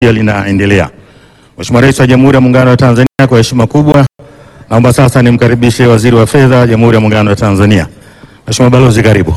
pia linaendelea. Mheshimiwa Rais wa Jamhuri ya Muungano wa Tanzania, kwa heshima kubwa naomba sasa nimkaribishe Waziri wa Fedha wa Jamhuri ya Muungano wa Tanzania. Mheshimiwa Balozi, karibu.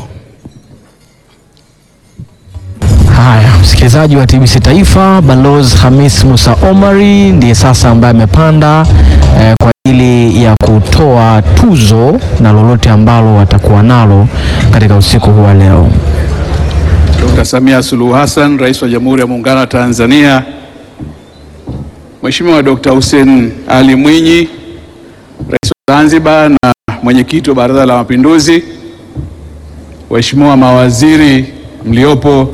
Haya, msikilizaji wa TBC Taifa, Balozi Hamis Musa Omari ndiye sasa ambaye amepanda eh, kwa ajili ya kutoa tuzo na lolote ambalo watakuwa nalo katika usiku huu wa leo. Dr. Samia Suluhu Hassan, Rais wa Jamhuri ya Muungano wa Tanzania, Mheshimiwa Dr. Hussein Ali Mwinyi, Rais wa Zanzibar na Mwenyekiti wa Baraza la Mapinduzi, Waheshimiwa mawaziri mliopo,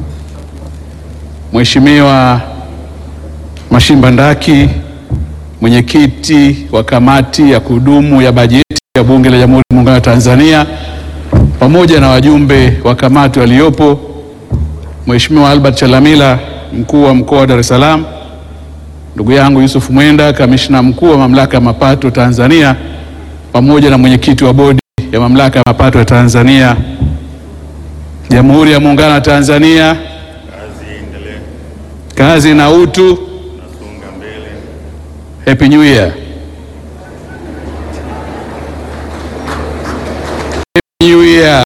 Mheshimiwa Mashimba Ndaki, Mwenyekiti wa Kamati ya Kudumu ya Bajeti ya Bunge la Jamhuri ya Muungano wa Tanzania, pamoja na wajumbe wa kamati waliopo, Mheshimiwa Albert Chalamila, mkuu wa mkoa wa Dar es Salaam, ndugu yangu Yusuf Mwenda, kamishna mkuu wa mamlaka ya mapato Tanzania, pamoja na mwenyekiti wa bodi ya mamlaka ya mapato ya Tanzania, Jamhuri ya Muungano wa Tanzania, kazi na utu. Happy New Year. Happy New Year.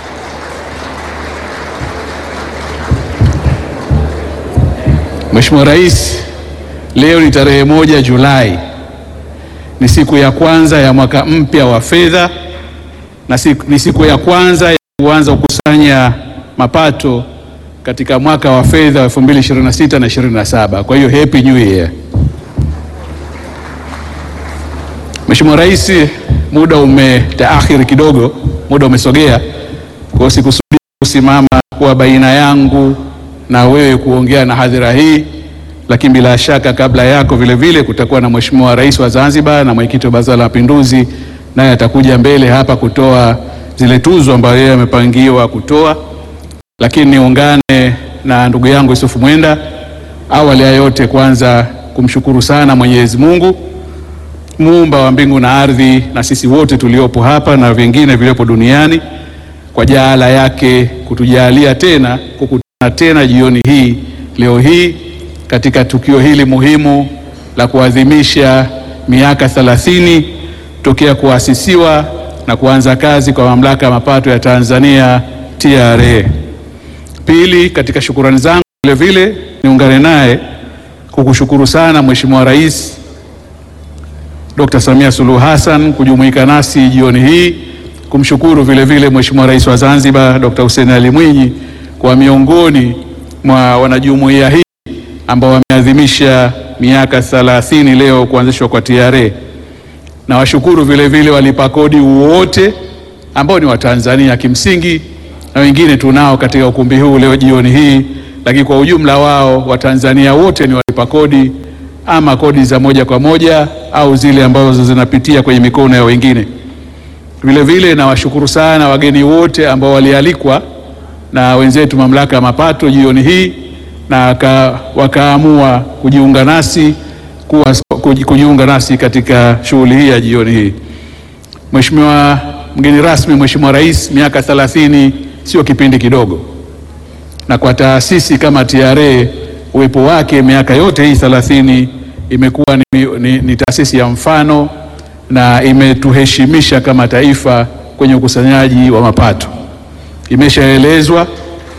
Mheshimiwa Rais, leo ni tarehe moja Julai, ni siku ya kwanza ya mwaka mpya wa fedha na siku, ni siku ya kwanza ya kuanza kukusanya mapato katika mwaka wa fedha wa 2026 na 27. Kwa hiyo happy new year. Mheshimiwa Rais, muda umetaakhiri kidogo, muda umesogea, kwa hiyo sikusudi kusimama kwa baina yangu na wewe kuongea na hadhira hii, lakini bila shaka kabla yako vile vile kutakuwa na Mheshimiwa Rais wa Zanzibar na mwenyekiti wa Baraza la Mapinduzi, naye atakuja mbele hapa kutoa zile tuzo ambayo yeye amepangiwa kutoa, lakini niungane na ndugu yangu Yusuf Mwenda. Awali ya yote, kwanza kumshukuru sana Mwenyezi Mungu muumba wa mbingu na ardhi na sisi wote tuliopo hapa na vingine viliopo duniani kwa jaala yake kutujalia tena kukutana tena jioni hii leo hii katika tukio hili muhimu la kuadhimisha miaka 30 tokea kuasisiwa na kuanza kazi kwa mamlaka ya mapato ya Tanzania TRA. Pili, katika shukurani zangu vile vile niungane naye kukushukuru sana Mheshimiwa Rais Dr. Samia Suluhu Hassan kujumuika nasi jioni hii, kumshukuru vile vile Mheshimiwa Rais wa Zanzibar Dr. Hussein Ali Mwinyi kwa miongoni mwa wanajumuiya hii ambao wameadhimisha miaka 30 leo kuanzishwa kwa TRA. Na washukuru vile vile walipa kodi wote ambao ni Watanzania kimsingi, na wengine tunao katika ukumbi huu leo jioni hii, lakini kwa ujumla wao Watanzania wote ni walipa kodi ama kodi za moja kwa moja au zile ambazo zinapitia kwenye mikono ya wengine. Vile vile nawashukuru sana wageni wote ambao walialikwa na wenzetu mamlaka ya mapato jioni hii na waka, wakaamua kujiunga nasi kuwa, kujiunga nasi katika shughuli hii ya jioni hii. Mheshimiwa mgeni rasmi, Mheshimiwa Rais, miaka 30 sio kipindi kidogo, na kwa taasisi kama TRA uwepo wake miaka yote hii 30 imekuwa ni, ni, ni taasisi ya mfano na imetuheshimisha kama taifa kwenye ukusanyaji wa mapato. Imeshaelezwa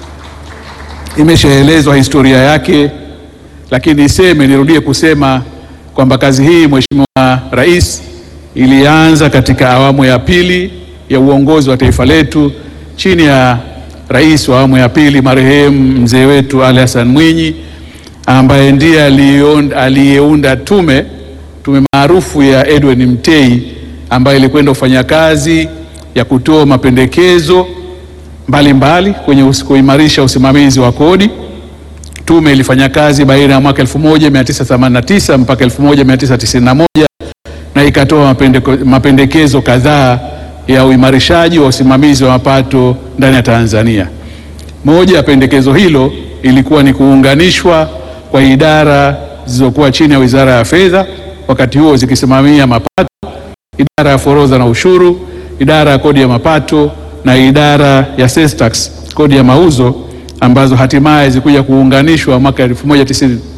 imeshaelezwa historia yake, lakini niseme nirudie kusema kwamba kazi hii Mheshimiwa Rais ilianza katika awamu ya pili ya uongozi wa taifa letu chini ya rais wa awamu ya pili marehemu mzee wetu Ali Hassan Mwinyi ambaye ndiye aliyeunda tume tume maarufu ya Edwin Mtei ambayo ilikwenda kufanya kazi ya kutoa mapendekezo mbalimbali kwenye kuimarisha usimamizi wa kodi. Tume ilifanya kazi baina ya mwaka 1989 mpaka 1991 na ikatoa mapendeko, mapendekezo kadhaa ya uimarishaji wa usimamizi wa mapato ndani ya Tanzania. Moja ya pendekezo hilo ilikuwa ni kuunganishwa kwa idara zilizokuwa chini ya Wizara ya Fedha, wakati huo zikisimamia mapato, idara ya forodha na ushuru, idara ya kodi ya mapato na idara ya sales tax, kodi ya mauzo, ambazo hatimaye zikuja kuunganishwa mwaka 1990